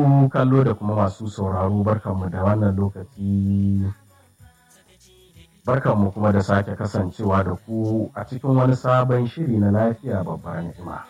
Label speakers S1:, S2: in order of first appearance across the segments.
S1: kallo da kuma masu sauraro barkanmu da wannan lokaci barkanmu kuma da sake kasancewa da ku a cikin wani sabon shiri na lafiya babbar ni'ima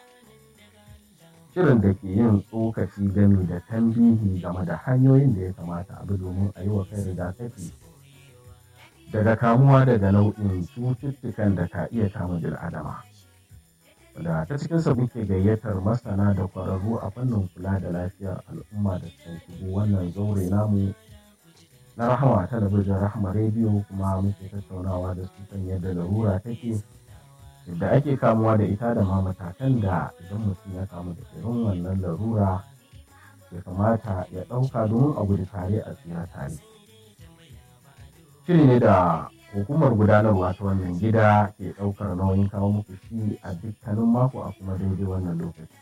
S1: shirin da ke yin tsokaci game da tambihi game da hanyoyin da ya kamata a bi domin a yi wa kai rigakafi daga kamuwa daga nau'in cututtukan da ka iya kama bil'adama da ta cikinsa muke gayyatar masana da kwararru a fannin kula da lafiyar al'umma da kan shigo wannan zaure namu na rahama talabijin rahama rediyo kuma muke tattaunawa da su kan yadda larura take yadda ake kamuwa da ita da ma matakan da idan mutum ya kamu da irin wannan larura ya kamata ya ɗauka domin a gudu tare a tsira tare shiri ne da hukumar gudanarwa ta wannan gida ke ɗaukar nauyin kawo muku shi a dukkanin mako a kuma daidai wannan lokaci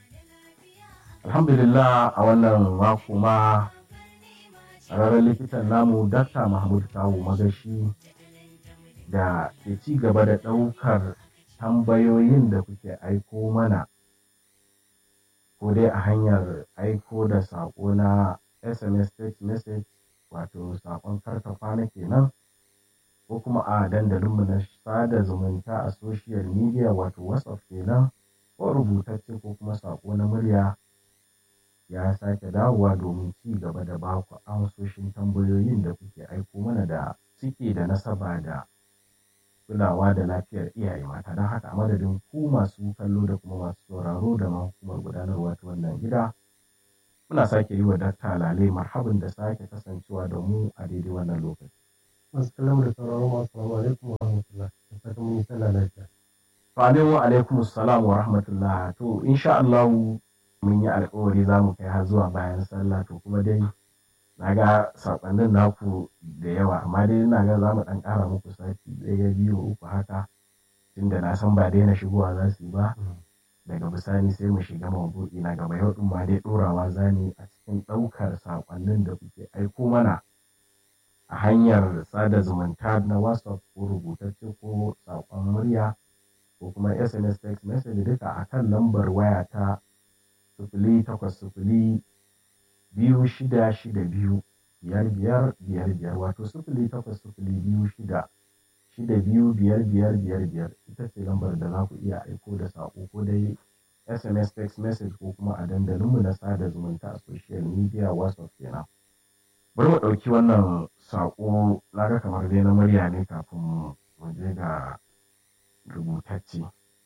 S1: alhamdulillah a wannan mako ma ƙararren likitan namu dakta mahmud kawo magashi da ke ci gaba da ɗaukar tambayoyin da kuke aiko mana ko dai a hanyar aiko da saƙo na sms text message wato saƙon karta kwana kenan ko kuma a dandalinmu na sada zumunta a social media wato whatsapp kenan ko rubutacce ko kuma saƙo na murya ya sake dawowa domin ci gaba da ba ku amsoshin tambayoyin da kuke aiko mana da suke da nasaba da kulawa da lafiyar iyaye mata don haka a madadin ku masu kallo da kuma masu sauraro da ma hukumar gudanarwa ta wannan gida muna sake yi wa dakta lale marhabin da sake kasancewa da mu a daidai wannan lokaci
S2: masu kallon da sauraron masu salamu alaikum wa rahmatullah da fatan mun yi sallah lafiya.
S1: To alaikum alaikum salam wa rahmatullah to insha Allah mun yi alkawari za mu kai har zuwa bayan sallah to kuma dai na ga saƙonnin naku da yawa amma dai ina ga za mu ɗan ƙara muku sati ɗaya biyu uku haka tunda na san ba daina shigowa za su yi ba daga bisani sai mu shiga mabuɗi na gaba yau ɗin ma dai ɗorawa za mu a cikin ɗaukar saƙonnin da kuke aiko mana a hanyar sada zumunta na whatsapp ko rubutacce ko saƙon murya ko kuma sms text message duka a kan lambar waya ta sifili takwas sifili biyu shida shida biyu biyar biyar biyar biyar wato sifili takwas sifili biyu shida shida biyu biyar biyar biyar biyar ita ce lambar da za ku iya aiko da saƙo ko dai sms text message ko kuma a dandalinmu na sada zumunta a social media whatsapp kenan bari mu ɗauki wannan saƙo na ga kamar dai na murya ne kafin mu je ga rubutacce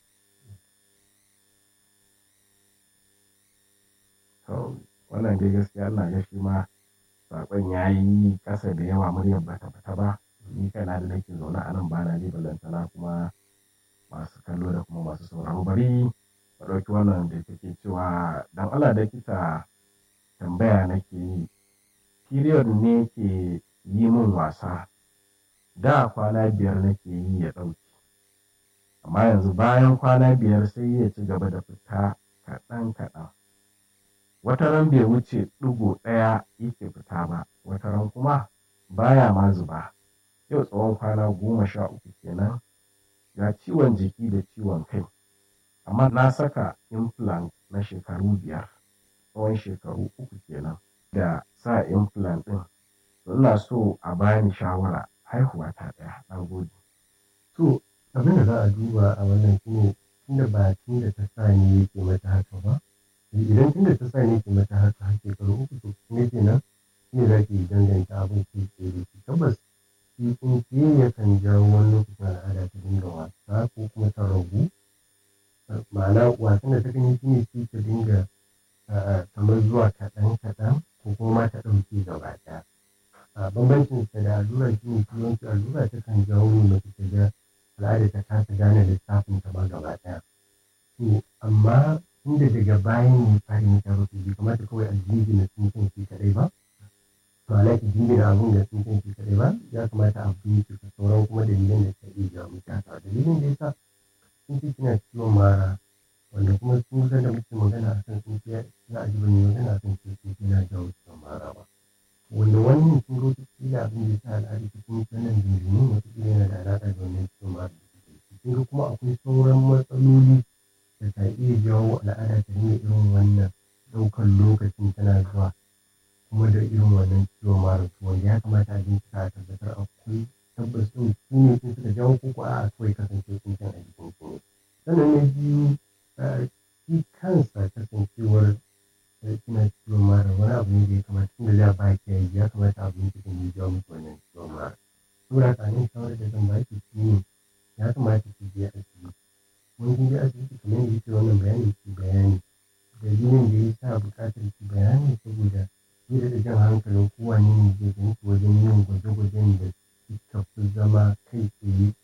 S1: to wannan dai gaskiya ina ga shi ma saƙon ya yi ƙasa da yawa muryar bata fita ba ni kana da nake zaune a nan bana ji balantana kuma masu kallo da kuma masu sauraro bari mu ɗauki wannan da take cewa dan Allah da kita tambaya nake yi period ne ke yi min wasa da kwana biyar nake yi ya ɗauki amma yanzu bayan kwana biyar sai ya ci gaba da fita kaɗan kaɗan wata ran bai wuce ɗigo ɗaya yake fita ba wata ran kuma baya ma zuba yau tsawon kwana goma sha uku kenan ga ciwon jiki da ciwon kai amma na saka implant na shekaru biyar tsawon shekaru uku kenan da sa implant ɗin ina so a bani shawara haihuwa ta ɗaya na gode.
S2: To abin da za a duba a wannan shine tunda ba tun da ta sa ne yake mata haka ba idan tun da ta sa ne yake mata haka har shekaru uku to kuma kenan shine za ki danganta abin ki ke da shi tabbas shi kun ke yakan jawo wani lokacin al'ada ta dinga wasa ko kuma ta ragu ma'ana wasan da ta kan yi shine shi ta dinga kamar zuwa kaɗan kaɗan ko kuma ta ɗauke gaba ɗaya a bambancin ta da allura shi ne shi yawanci allura ta kan jawo ne mace ta ga al'ada ta kasa gane lissafin ta ma gaba ɗaya to amma inda daga bayan ne fari ne ta rufe bai kamata kawai a jingina tsinken shi kaɗai ba to ala ki jingina abun da tsinken shi kaɗai ba ya kamata a bincika sauran kuma dalilan da ta iya jawo miki haka dalilin da yasa sun ce kina ciwon mara wanda kuma sun da muke magana a kan sun ce za a ji bane magana a kan sun ce na jawo ciwon mara ba wanda wannan sun ga wata kila abin da ya sa al'ada ta kuma sanin jinjini wata kila yana da alaƙa da wannan ciwon mara da suke sun ga kuma akwai sauran matsaloli da ka iya jawo al'ada ta dinga irin wannan ɗaukar lokacin tana zuwa kuma da irin wannan ciwon mara to wanda ya kamata a bincika a tabbatar akwai tabbas ɗin su ne sun suka jawo ko ko a'a kawai kasance sun can a jikin su ne sannan na biyu shi kansa kasancewar kina ciwon mara wani abu ne da ya kamata tun da da ba ki yi ya kamata a bincika ne jawo muku wannan ciwon mara saboda haka nan shawarar da zan baki shi ne ya kamata ki je asibiti wani kin je asibiti kamar yadda yake wannan bayanin ki bayani dalilin da ya sa buƙatar ki bayani saboda zai da jan hankalin kowane ne zai ganki wajen yin gwaje-gwajen da suka fi zama kai tsaye